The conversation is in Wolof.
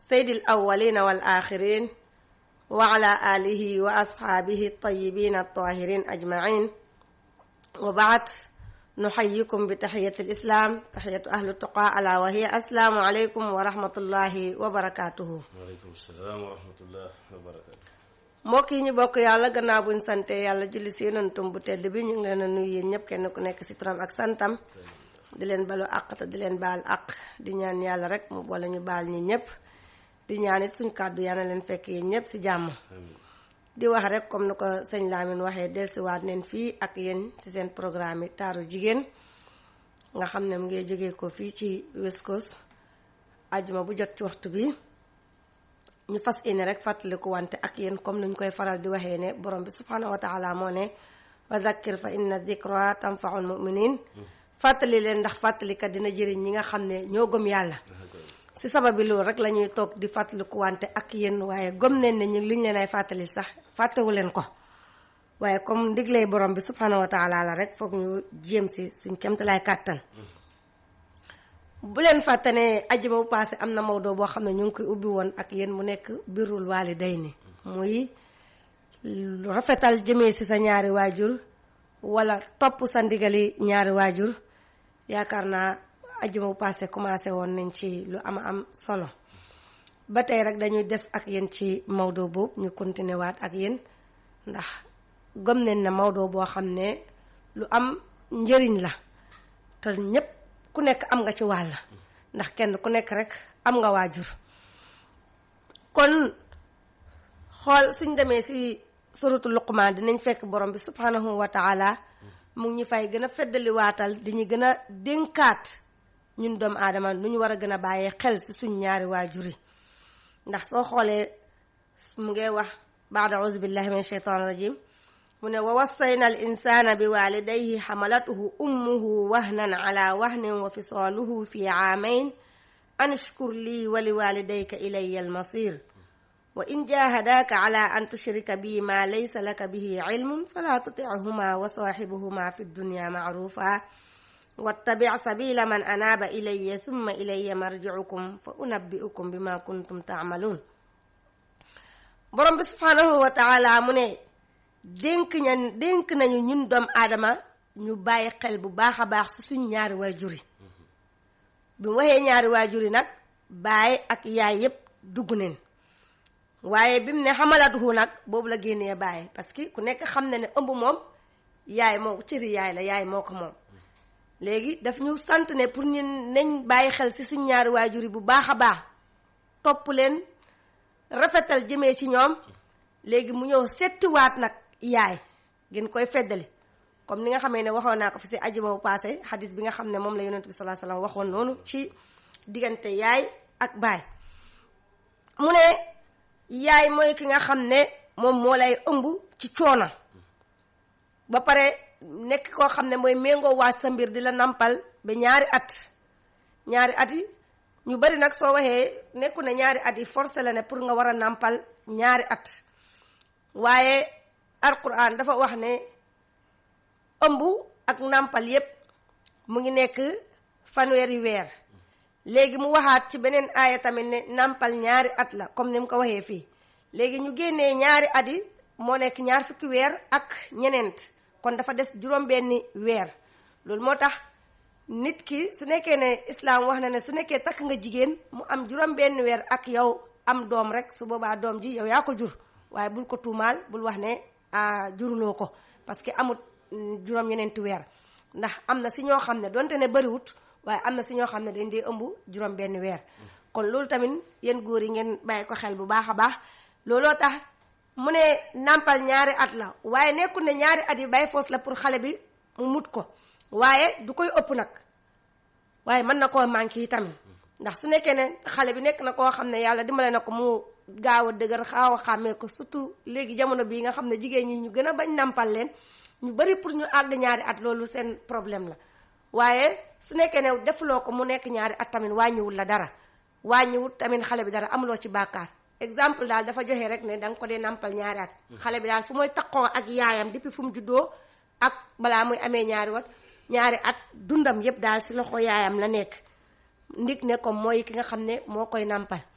sayyidil awwalina wal axirin wa ala alihi wa ashaabihi tayyibin at-tahirin ajmain wa baad nuxayikum bi taxiyati lislam taxiyatu ahlu tuqa ala wa hiya assalaamu aleykum wa rahmatullahi wa barakatuhu waaleykum salaam wa rahmatullah wa barakatu mbokk yi ñu bokk yàlla gannaaw buñ sante yàlla julli si yonentum bu tedd bi ñu ngi leen a nuyu yéen ñëpp kenn ku nekk si turam ak santam di leen balu àq te di leen baal àq di ñaan yàlla rek mu boole ñu baal ñi ñëpp di ñaan it suñ kàddu yàlla leen fekk yéen ñëpp si jàmm amiin di wax rek comme ni ko sëñ Lamine waxee dellusiwaat neen fii ak yéen ci seen programme yi taaru jigéen nga xam ne mu ngi jógee ko fii ci West Coast ajuma bu jot ci waxtu bi ñu fas yéene rek fàttaliku wante ak yéen comme ni ñu koy faral di waxee ne borom bi subhanahu wa taala moo ne wa dhakkir fa inna dhikra tanfaul muminin fàttali leen ndax fàttalikat dina jëriñ ñi nga xam ne ñoo gëm yàlla si sababi loolu rek la ñuy toog di fàttaliku wante ak yéen waaye gëm neen ne ñu li ñu leen ay fàttali sax fàttewu leen ko waaye comme ndigley borom bi subhanahu wa taala la rek foog ñu jéem si suñ kemtalaay kàttan bu leen fàtte ne ajuma bu passé am na mawdoo boo xam ne ñu ngi koy ubbi woon ak yéen mu nekk birrul waalidayni muy lu rafetal jëmee si sa ñaari waajur wala topp sa ndigali ñaari waajur yaakaar naa ajuma bu passé commencé woon nañ ci lu ama am solo ba tey rek dañuy des ak yéen ci mawdoo boobu ñu continuer waat ak yéen ndax gëm nañ na mawdoo boo xam ne lu am njëriñ la te ñépp ku nekk am nga ci wàll ndax kenn ku nekk rek am nga waajur kon xool suñ demee si suratu luqmaan dinañ fekk borom bi subhanahu wa taala mu ngi ñu fay gën a feddali waatal di ñu gën a dénkaat ñun doomu aadama nu ñu war a gën a bàyyee xel si suñ ñaari waajur yi ndax soo xoolee mu ngi wax baada auzu billahi min shaytan rajim mu ne wa wassayna al insana bi walidayhi xamalatuhu ummuhu wahnan ala wahnin wa fisaaluhu fi aamayn an ishkur lii wa li walidayka ilaya almasir wa in jahadaaka ala an tushrika bi ma laysa laka bihi ilmun fala tutichuma wa saaxibuhuma fi dunya macrufa wattabic sabila man anaaba ilaya thumma ilaya marjicukum fa unabbiukum bima kuntum tacmaluun borom bi subhanahu wa taala mu ne dénk ña dénk nañu ñun doom aadama ñu bàyyi xel bu baax a baax si suñ ñaari waajur yi bi mu waxee ñaari waajur yi nag baay ak yaay yépp dugg neen waaye bi mu ne xamalatuhu nag boobu la génnee baay parce que ku nekk xam na ne ëmb moom yaay moo cëri yaay la yaay moo ko moom léegi daf ñu sant ne pour ñu nañ bàyyi xel si suñ ñaari waajur yi bu baax a baax topp leen rafetal jëmee ci ñoom léegi mu ñëw settiwaat nag yaay gën koy feddali comme ni nga xamee ne waxoon naa ko fi si ajuma bu passé xadis bi nga xam ne moom la yonent bi salaa salaam waxoon noonu ci diggante yaay ak baay mu ne yaay mooy ki nga xam ne moom moo lay ëmb ci coona ba pare nekk koo xam ne mooy méngoo waaj sa mbir di la nampal ba ñaari at ñaari at yi ñu bari nag soo waxee nekku ne ñaari at yi forcé la ne pour nga war a nampal ñaari at waaye alquran dafa wax ne ëmb ak nampal yépp mu ngi nekk fanweeri weer léegi mu waxaat ci beneen aaya tamit ne nampal ñaari at la comme ni mu ko waxee fii léegi ñu génnee ñaari at yi moo nekk ñaar fukki weer ak ñeneent kon dafa des juróom-benni weer loolu moo tax nit ki su nekkee ne islaam wax na ne su nekkee takk nga jigéen mu am juróom-benni weer ak yow am doom rek su boobaa doom ji yow yaa ko jur waaye bul ko tuumaal bul wax ne ah juruloo ko parce que amut juróom-ñeneenti weer ndax am na si ñoo xam ne donte ne bëriwut waaye am na si ñoo xam ne dañ dee ëmb juróom-benni weer kon loolu tamit yéen góor yi ngeen bàyyi ko xel bu baax a baax looloo tax mu ne nàmpal ñaari at la waaye nekkul ne ñaari at yi bay foos la pour xale bi mu mut ko waaye du koy ëpp nag waaye mën na koo manqué yi tamit ndax su nekkee ne xale bi nekk na koo xam ne yàlla dimbale na ko mu gaaw a dëgër xaaw a xàmmee ko surtout léegi jamono bii nga xam ne jigéen ñi ñu gën a bañ nàmpal leen ñu bari pour ñu àgg ñaari at loolu seen problème la waaye su nekkee ne defuloo ko mu nekk ñaari at tamit wàññiwul la dara wàññiwul tamit xale bi dara amuloo ci bàkkaar exemple daal dafa joxe rek ne da nga ko dee nàmpal ñaari at xale bi daal fu mooy taqoo ak yaayam depuis fu mu juddoo ak balaa muy amee ñaari wat ñaari at dundam yépp daal si loxo yaayam la nekk ndig ne ko mooy ki nga xam ne moo koy nàmpal